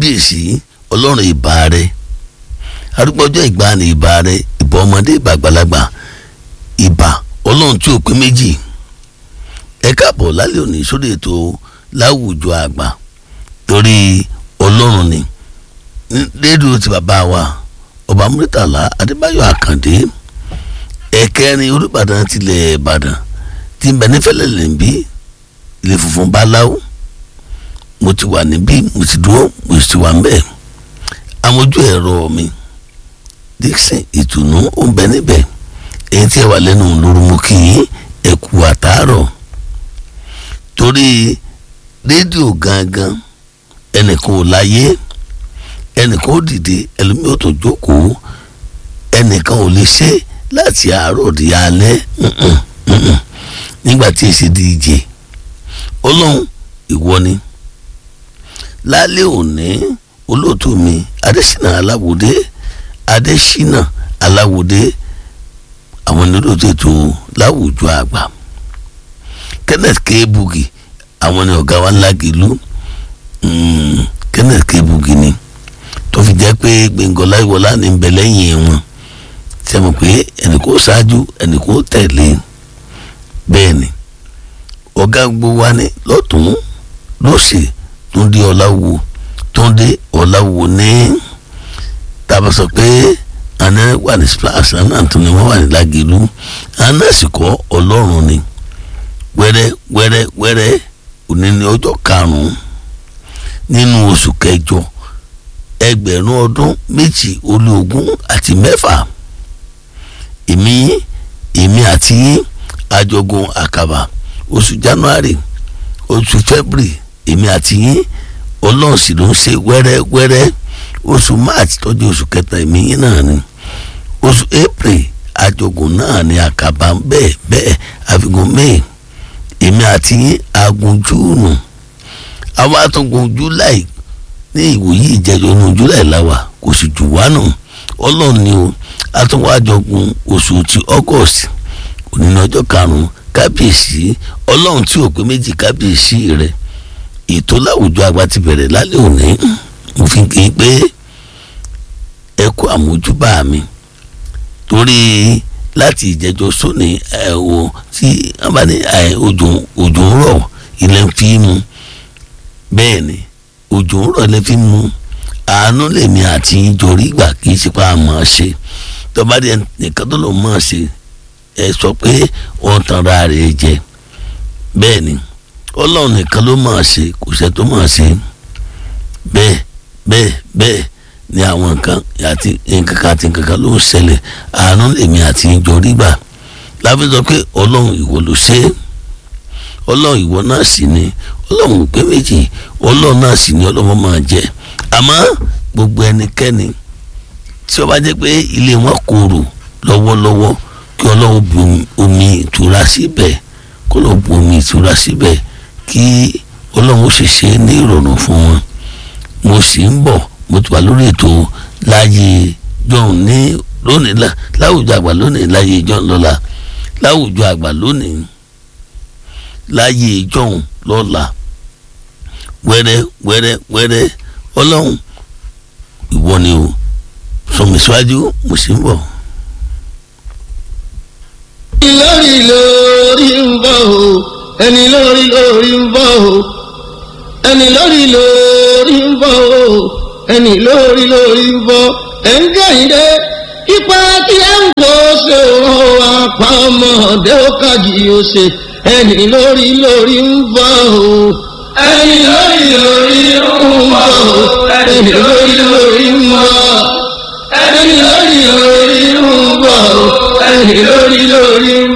kábíyèsí ọlọ́run ìbà rẹ arúgbọ́jọ́ ìgbàanì ìbà rẹ ìbà ọmọdé ìbà àgbàlagbà ìbà ọlọ́run tí ò pé méjì ẹ káàbọ̀ lálẹ́ òní sórí ètò láwùjọ àgbà torí ọlọ́run ni rédíò ti bàbá wa ọba Murtala Adébáyọ̀ Àkàndé ẹ̀kẹrin Olúbàdàn tilẹ̀ Ìbàdàn tí ń bẹ nífẹ̀lẹ̀ lẹ́ńbí ilé funfun báláwo mo ti wà níbí mo ti dúró mo ti wà mbẹ amójú ẹ̀rọ mi Dixon ìtùnú ó ń bẹ níbẹ̀ èyí tí ẹ wà lẹ́nu lóru mo kì í ẹ̀kú àtàárọ̀ torí rédíò gangan ẹnìkan ò láyé ẹnìkan ò dìde ẹlòmíì ò tó jókòó ẹnìkan ò lè ṣe láti àárọ̀ di alẹ́ nígbà tí èsì díje ọlọ́run ìwọ ni lálẹ́ òní olóòtú mi adésínà aláwòdé adésínà aláwòdé àwọn olóòtú ètò láwùjọ àgbà kenneth kebugi àwọn ni ọ̀gá wa ńlá gìlú kenneth kebugi ni tó fi jẹ́ pé gbẹ̀ngàn láìwọlá ní ń bẹ lẹ́yìn wọn tí a mọ̀ pé ẹnì kò ṣáájú ẹnì kò tẹ̀lé bẹ́ẹ̀ ni ọ̀gá gbogbo wa ní lọ́tún lọ́sì túndé ọ̀làwò túndé ọ̀làwò ní tàbá sọ pé àná wà ní splash àná tó ni wọ́n wà ní lágẹ̀lú àná sì kọ́ ọlọ́run ni wẹ́rẹ́ wẹ́rẹ́ wẹ́rẹ́ òní ní ọjọ́ karùn-ún nínú oṣù kẹjọ ẹgbẹ̀rún ọdún méjì ó lé ogún àti mẹ́fà èmi èmi àti àjọgùn àkàbà oṣù january oṣù february èmi àti yín ọlọ́run sì ló ń ṣe wẹ́rẹ́wẹ́rẹ́ oṣù march tọ́jú oṣù kẹta èmi yín náà ni oṣù april àjọgùn náà ni àkàbà bẹ́ẹ̀ bẹ́ẹ̀ àfikún may èmi àti yín agun júùnù àwọn àtúngùn july ní ìwòyí ìjẹjọ inú july láwà kò sì jù wá nù ọlọ́run ni o àtúnwájọgùn oṣù ti august òní ní ọjọ́ karùn-ún kábíyèsí ọlọ́run tí ò pé méjì kábíyèsí rẹ̀ ètò láwùjọ àgbà ti bẹ̀rẹ̀ lálẹ́ òní mo fi kì í pé ẹ kú àmójúbà mi torí láti ìjẹjọ sóni ẹ o tí wọn bá ní òjò òjò ń rọ̀ ilẹ̀ ń fi mu bẹ́ẹ̀ ni òjò ń rọ̀ ilẹ̀ fi mu àánú lèmi àti ìjọrí ìgbà kì í ṣe pa àmọ́ ṣe tọ́ba díẹ̀ nìkan tó lò mọ́ ṣe ẹ sọ pé wọ́n tan ra rẹ̀ jẹ bẹ́ẹ̀ ni ọlọ́run nìkan ló máa ṣe kò sẹ́ tó máa ṣe bẹ́ẹ̀ bẹ́ẹ̀ bẹ́ẹ̀ ni àwọn nǹkan àti nǹkan kan àti nǹkan kan ló ń ṣẹlẹ̀ àánú lèmi àti ìjọ rígbà láfi sọ pé ọlọ́run ìwọ ló ṣe é ọlọ́run ìwọ náà sì ni ọlọ́run pé méjì ọlọ́run náà sì ni ọlọ́run máa jẹ àmọ́ gbogbo ẹnikẹ́ni tí ó bá jẹ́ pé ilé wọn korò lọ́wọ́lọ́wọ́ kí ọlọ́run bu omi ìtura síbẹ̀ kó lọ́ọ́ bu omi ìtura síbẹ̀ kí ọlọ́run ó sì ṣe é ní ìrọ̀rùn fún wọn mo sì ń bọ̀ mo ti wà lórí ètò láàyè john ní lónìí láwùjọ àgbà lónìí láàyè john lọ́la láwùjọ àgbà lónìí láàyè john lọ́la wẹ́rẹ́ wẹ́rẹ́ wẹ́rẹ́ ọlọ́run ìwọ ni o sọmi síwájú mo sì ń bọ̀. lórí lórí ń bọ̀ o ẹni lórí lórí ń bọ̀ o ẹni lórí lórí ń bọ̀ o ẹni lórí lórí ń bọ̀ ẹ̀ ń gẹ̀yìndé ipa tí ẹ ń kó ṣe òun àpamọ́dé ó kàjì ó ṣe ẹni lórí lórí ń bọ̀ o ẹni lórí lórí ń bọ̀ o ẹni lórí lórí ń bọ̀ ẹni lórí lórí ń bọ̀ o ẹni lórí lórí.